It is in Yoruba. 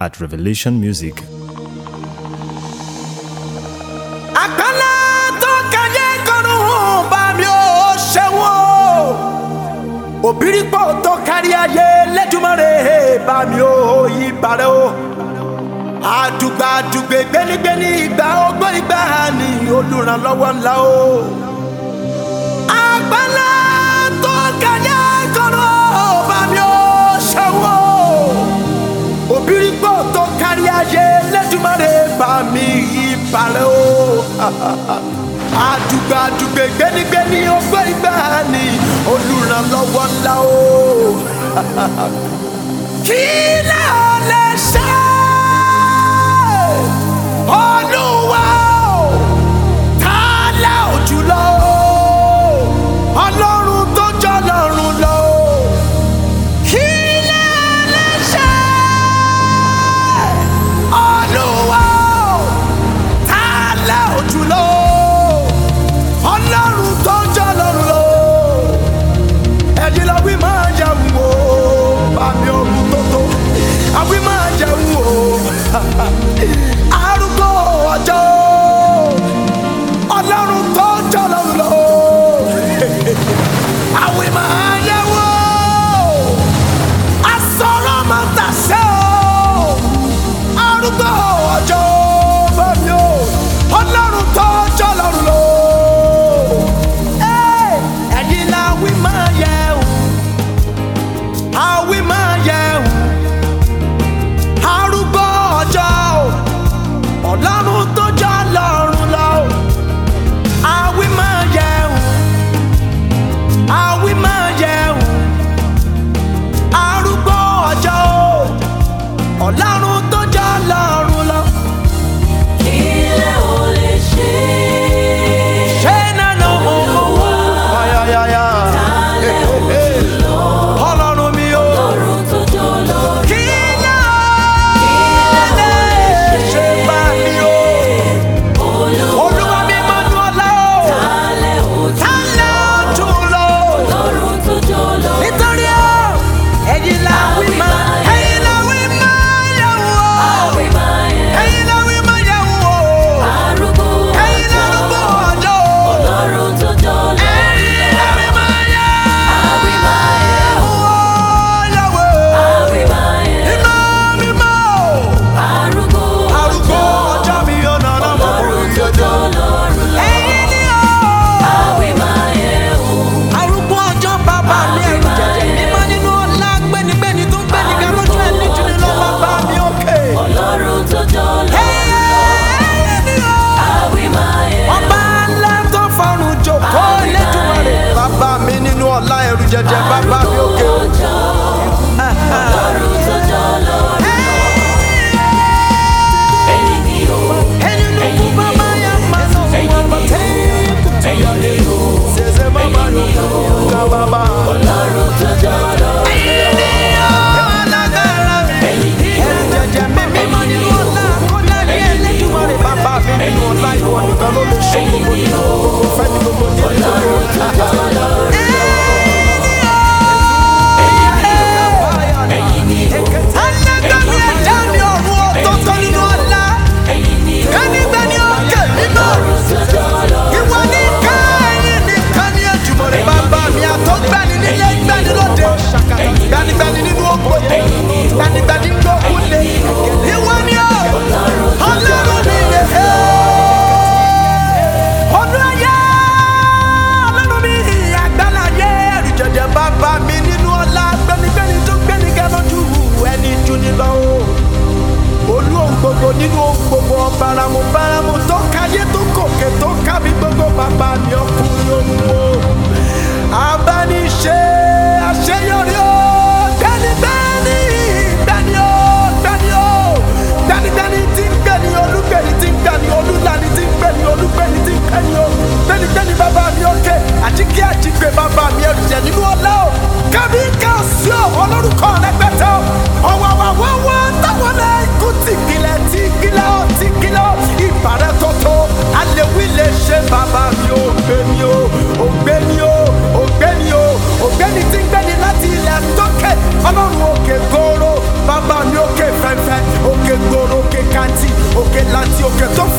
at Revelation Music. àgbàlá tó kẹyẹ kọrùn bá mi ò ṣẹ́wọ̀n òbírípò tó kárí ayé lẹ́dùnmọ́rẹ́ bá mi ò yí parẹ́ o àdùgbà àdùgbè gbénigbéni ìgbà ọgbọ́n ìgbà ni olùrànlọ́wọ́ ńlá o àgbàlá tó kẹyẹ kọrùn bá mi ò ṣẹ́wọ̀n òbírípò tó kárí ayé lẹ́dùnmọ́rẹ́ bá mi yí parẹ́ o àdùgbà àdùgbè gbénigbéni ọgbọ́n ìgbà ni olùrànlọ́wọ́ ńlá o kí lè lè ṣe olúwa o ta lẹ́ òjùlọ ọlọ́run tó jọ lọ́run lọ kí lè lè ṣe olúwa o ta lẹ́ òjùlọ ọlọ́run tó jọ lọ́run lọ ẹ̀yin lọ wí máa jẹun o bàbí ọ̀run tó tó àwí máa jẹun o arúgbó ọjọ́ ọlọ́run tó jọ lọ́run lọ àwí máa jẹun o asọ̀rọ̀ máa tàṣẹ o arúgbó ọjọ́ bàbí o ọlọ́run tó jọ lọ́run lọ ẹ̀yin la wí máa yẹun àwí máa yẹun arúgbó ọjọ́ o ọlọ́run tó jọ lọ́run lọ o àwí máa yẹun àwí máa yẹun arúgbó ọjọ́ o ọlọ́run tó jọ lọ́run lọ. Ilé ò lè ṣe ṣé nánà mo mọ̀ wá. Ayayaya. ọlọ́run mi o. ọ̀run tó jọ lórí. kí ló lè ṣe bá mi o. olúwa mi máa ń ọlá o. Alẹ́ òjò ta ló tún lọ. ọ̀run tó jọ lórí. nítorí o ẹ̀yin la wí máa ẹ̀yin la wí máa yẹ̀ wò. Àwí máa yẹ ẹ̀yin la wí máa yẹ̀ wò. arúgbó ẹ̀yin la ọjọ́. rúgbó ọjọ́ o. Ọlọ́run tó jọ lórí. ẹ̀yin la wí máa yẹ̀ Àwí máa yẹ wò. yẹ̀wò. àwí máa yẹ mímọ́ mímọ́ o. arúgbó arúgbó ọjọ́. ọjọ́ mi ọ̀nà náà mọ̀ Ọlọ́run orí tó ọjọ́. jọ lórí. ẹ̀yin ni o. Àwí máa yẹ o. arúgbó ọjọ́ bàbá mi ẹ̀rù jẹ̀jẹ̀ mímọ́ nínú ọlá gbénigbéni tó ń gbéni ga lójú ẹni jù ní lọ bàbá mi òkè. Ọlọ́run tó jọ lórí. ẹ̀yin ni o. Àwí máa yẹ ọba ńlá tó fọrùn jòkó lẹ́dùnmarè. bàbá mi nínú ọlá ẹ̀rù jẹ̀jẹ̀ bàbá mi òkè. ọjọ́. Ọlọ́run tó jọ lórí. Ẹ̀yin ni o. ẹ̀yin ló kú bàbá yà máa sọ fún ọmọ tẹ́ẹ̀kù. Ẹ̀yin ni o. ṣẹ̀ṣẹ̀ bàbá ló kú ọ̀gá bàbá. Ọlọ́run tó jọ lórí. ẹ̀yin ni o. alágbára mi. Ẹ̀yin ni o. ẹ̀rù jẹ̀jẹ̀ mi mímọ́ nínú ọlá kọ́lá ní ẹlẹ́dùnmarè. bàbá mi nínú ọlá ìwọ nìkan ló lè ṣe gbogbo nínú gbogbo fẹ́ ní gbogbo ní Ọlọ́run tó jọ lórí. Ẹ̀yin ni o. alágbàmí ẹ̀dá mi ọ̀run ọ̀tọ̀ọ̀tọ̀ nínú ọlá. Ẹ̀yin ni o. Gbẹ́nigbẹ́ni òkè mímọ́. Ọlọ́run tó jọ lórí. Ìwọ ní káyìn nìkan ní Èdùmàrè bàbá mi àtọ́gbẹ́ni nílé gbẹ́ni lóde. Gbẹ́nigbẹ́ni nínú ògbóni. Gbẹ́nigbẹ́ni nínú òkúlé. Ìwọ ni ó. Ọlọ́run mi lè he. Ọdún ayé. Ọlọ́run mi àgbàláyé. Ẹ̀rù jẹ̀jẹ̀ bàbá mi nínú ọlá. Gbẹ́nigbẹ́ni tó gbẹ́nigbẹ́ lójú ẹni jù ní lọ o olú ohun gbogbo nínú ohun gbogbo ọ̀bàràmù bàràmù tó káyé tó kòkè tó kábí gbogbo bàbá mi ọkùnrin ohun o abániṣe àṣeyọrí o gbẹnigbẹni gbẹni o gbẹni o gbẹnigbẹni tí ń gbẹni olúgbẹni tí ń gbẹni olúlani tí ń gbẹni olúgbẹni tí ń gbẹni o gbẹnigbẹni bàbá mi òkè àjíkí àjígbé bàbá mi ẹrùjẹ nínú ọlá o kábí káàsì o olórúkọ rẹpẹtẹ o ọwọwọwọwọ táwọn náà ikú tìkìlẹ tìkìlẹ ọ tìkìlẹ ọ ìbàrẹ tọtọ alẹwí lè ṣe bàbá mi ò gbé mi o ò gbé mi o ò gbé mi o ò gbé mi tí ń gbẹni láti ilẹ̀ òkè láti òkè tó